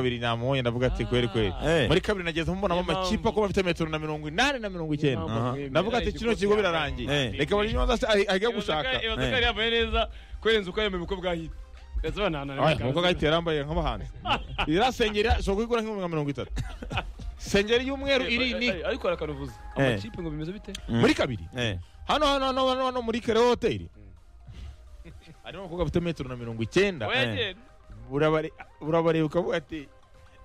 kabiri namuhonye ndavuga ati kweri kweri Eh. muri kabiri nageze mbonamo Niyo amakipe mpamvu- ako bafite metero na mirongo inani na mirongo icyenda mpamvu Aha. mwebwe ndavuga ati mwaragiye kino uko kigo byakabaye. birarangiye Eh. reka bari inyuma zose ahi- ahiga gushaka Ibaza ko Eh. yari yambaye neza kurenza uko yambaye umukobwa w'ahitwa. Ndetse banahana Oya, umukobwa ahitera yambaye nk'abahanzi iriya sengeri ishobora kuyigura nk'ibihumbi nka mirongo itatu sengeri y'umweru iri ni ariko harakaruvuza Eh. amakipe ngo bimeze bite muri kabiri Eh. hano hano hano hano hano muri kere hoteli harimo abakobwa bafite metero na mirongo icyenda Oya, genda. Urabare- urabareba ukavuga ati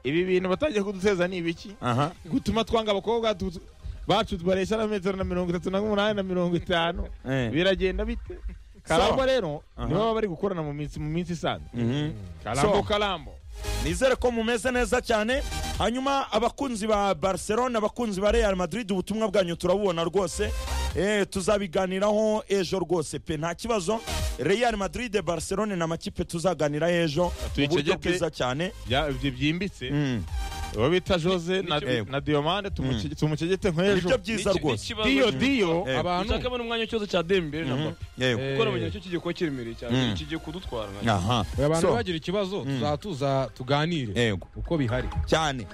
ibi bintu batangiye kuduteza ni ibiki Aha. gutuma twanga abakobwa tu- tu- bacu baresha na metero na mirongo itatu na umunani na mirongo itanu Eh. biragenda bite karamba rero nibo baba bari gukorana mu minsi mu minsi isanzwe Mhm. karambo So. karambo nizere ko mumeze neza cyane hanyuma abakunzi ba barcelona abakunzi ba real madrid ubutumwa bwanyu turabubona rwose Eh, tuzabiganiraho ejo rwose pe nta kibazo real madrid barcelona ni amakipe tuzaganira ejo mu buryo Tuyicegeke. bwiza cyane Ya- ibyo byimbitse Mm. uwo bita jose na- Nicyo- na diomande tumuce- tumucegete nibyo nk'ejo byiza Niki- rwose n'ikibazo diyo cyo- diyo Eh. abantu Dushake bano umwanya cyose cya dembere na Mhm. Mbappe. Yego. kuko nabonye nacyo kigiye kuba kiremereye cyane Mm. kigiye kudutwara nka- aha abantu So, bagira ikibazo tuzatuza tuganire yego uko bihari cyane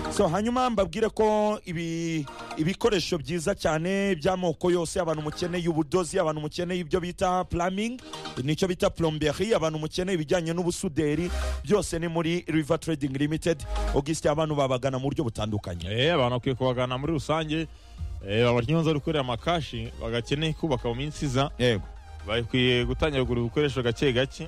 so hanyuma mbabwire ko ibi ibikoresho byiza cyane by'amoko yose abantu mukeneye ubudozi abantu mukeneye ibyo bita plumbing nicyo bita plomberi abantu mukeneye ibijyanye n'ubusuderi byose ni muri river trading limited augustin abantu babagana mu buryo butandukanye Eh, abantu bakwiye kubagana muri rusange eh, abanyonzi bari gukorera amakashi bagakeneye kubaka mu minsi iza yego bakwiye gutangira kugura ibikoresho gake gake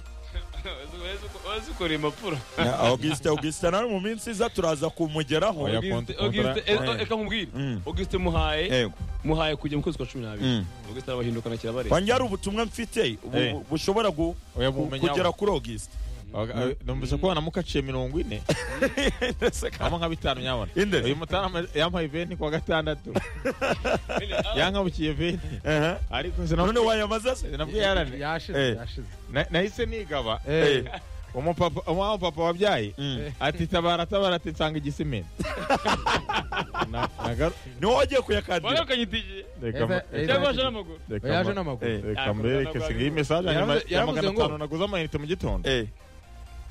Wazi ukora impapuro augustin augustin nawe mu minsi iza turaza kumugeraho Oya. Auguste- kontra- Auguste- kontra- eh, reka nkubwire Mm. Auguste muhaye yego muhaye kujya mu kwezi kwa cumi n'abiri Mm. Auguste arabahindukana kirabareba wanjye hari ubutumwa mfite bu- Eh. bu- bushobora gu- Oya, ku- bumenyaho. kugera kuri augustin Baga- numvise ko banamuka aciye mirongo ine hamo nka bitanu nyabona Inde? uyu mutarama yampaye veni kuwa gatandatu yankabukiye veni Aha. ariko sinabwiye- none wayamaze se sinabwiye yarane yashize Eh. yashize Na- nahise nigaba Eh. umupapa umupapa wabyaye Mm. ati tabara tabara ati nsanga igisimenti Na- nagaru- ni wowe wagiye kuyakandira wakanyitigiye reka ma- Eh, reka cyangwa ma- waje n'amaguru reka ma- yaje n'amaguru Eh. reka mbereke singa iyi mesaje hanyuma Yaravuze- ya yaravuze magana ngo- atanu naguze amayinite mu gitondo Eh.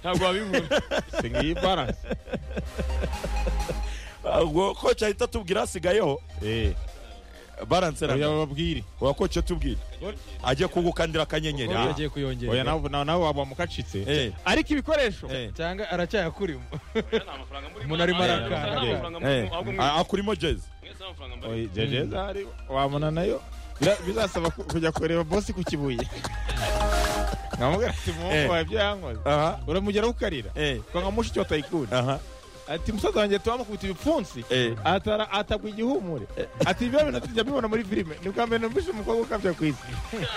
ntabwo wabibura singa iyi baranse ubwo koci ahita atubwira hasigayeho Eh, baranse oya na bababwire wa koci atubwira ajye kugukandira akanyenyeri Ubu Ah. yagiye kuyongera oya nawe nawe- nawe wabamukacitse Eh, ariko ibikoresho eh, cyangwa aracyayakurimo nta mafaranga muri Umuntu arimo Nta arakara. mafaranga muri- eh. ahubwo mwe- Ah, akurimo jezi mwese nta mafaranga muri- Oya, jejeza hari wabona nayo Bira- bizasaba ku- kujya kureba bosi ku kibuye nkamubwira ati Eh. muhungu wawe ibyo yankoze aha uramugeraho ukarira eh, kwanga mushiki watayikunda aha ati musaza wanjye tuwamukubita ibipfunsi eh. atara atagwa igihumure ati ibyo bintu tujya mbibona muri filime ni ubwa mbere numvise umukobwa ukabya ku isi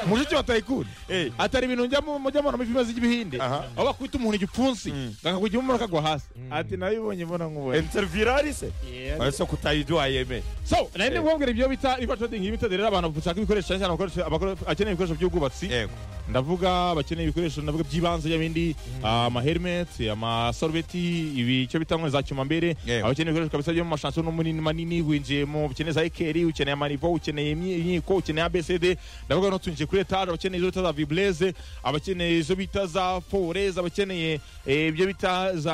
mushiki wa tayikuni Eh. atari ibintu njya mu- mujya mbona muri filime z'ibihinde Aha. aho bakubita umuntu igipfunsi Mm. akagwa igihumure akagwa hasi ati nabibonye mbona nkubona intervirari se ese kutayidu wayeme so nari ndimubwira ibyo bita river trading limited rero abantu bashaka ibikoresho cyane cyane abakoresha- abakore- akeneye ibikoresho by'ubwubatsi yego ndavuga bakeneye ibikoresho ndavuga by'ibanze y'ibindi amahermeti amasarubeti ibi icyo bita nkwe za cyumambere Yego. abakeneye ibikoresho kabisa byo mu mashansiyo no manini manini winjiyemo ukeneye za ekeri ukeneye amanivo ukeneye imyi- inkiko ukeneye abcd ndavuga no tunjiye kuri etaje abakeneye izo bita za vibreze abakeneye izo bita za forez abakeneye eh, ibyo bita za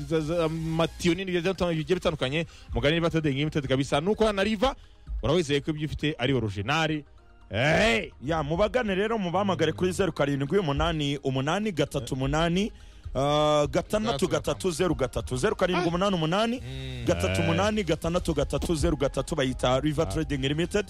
za- za matiyo nini bigiye bitandukanye- bigiye bitandukanye mugani niba atadenge imitedi kabisa nuko hano na riva urawizeye ko ibyo ufite ari orojinari Hey! ya mubagane rero mubahamagare kuri zeru karindwi umunani umunani gatatu umunani ah, gatandatu gatatu zeru gatatu zeru karindwi umunani umunani gatatu umunani gatandatu gatatu zeru gatatu bayita river trading limited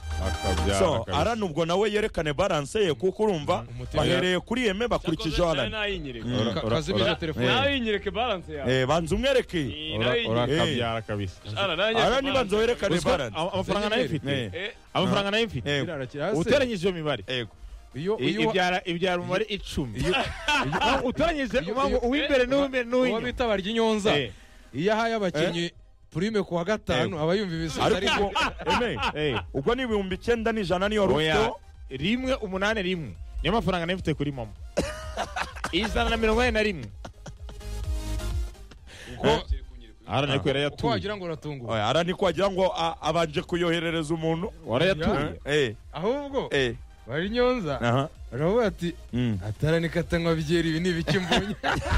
so aran ubwo nawe yerekane balance ye kuko urumva Umutima. bahereye kuri yeme bakurikije Cyakoze nawe aran nayinyereka. Mm. Ka- Ora- kazimije ora- telefone nawe yinyereke balance yawe Eh, banza umwereke Eh, nawe yinyereke. urakabyara kabisa Ara, nawe yinyereke aran balance. banza werekane Uziko balance ama- amafaranga nayo Eh, mfite Eh, amafaranga nayo mfite eh, Biraraki hasi. uteranyije iyo mibare yego. iyo i- iyo ibyara ibyara umubare icumi Ah, uteranyije iyo- ubango iyo- uw'imbere n'uw'imbere uwo n'uw'inyuma bita barya inyonza Eh. iyo ahaye abakinnyi prime ku wa gatanu aba yumva ibisubizo ariko ariko ubwo Aimé, Eh, ubwo ni ibihumbi icyenda n'ijana niyo oya rufite rimwe umunani rimwe niyo mafaranga nayo mfite kuri mama ijana na mirongo ine na rimwe arane ko yari uko yatuye wagira ngo uratunguwe oya aran ko wagira ngo a- abanje kuyoherereza umuntu warayatuye Eh, ahubwo eh, barya inyonza aha, baravuga ati mm. ataranika atanywa byeri ibi ni ibiki mbonye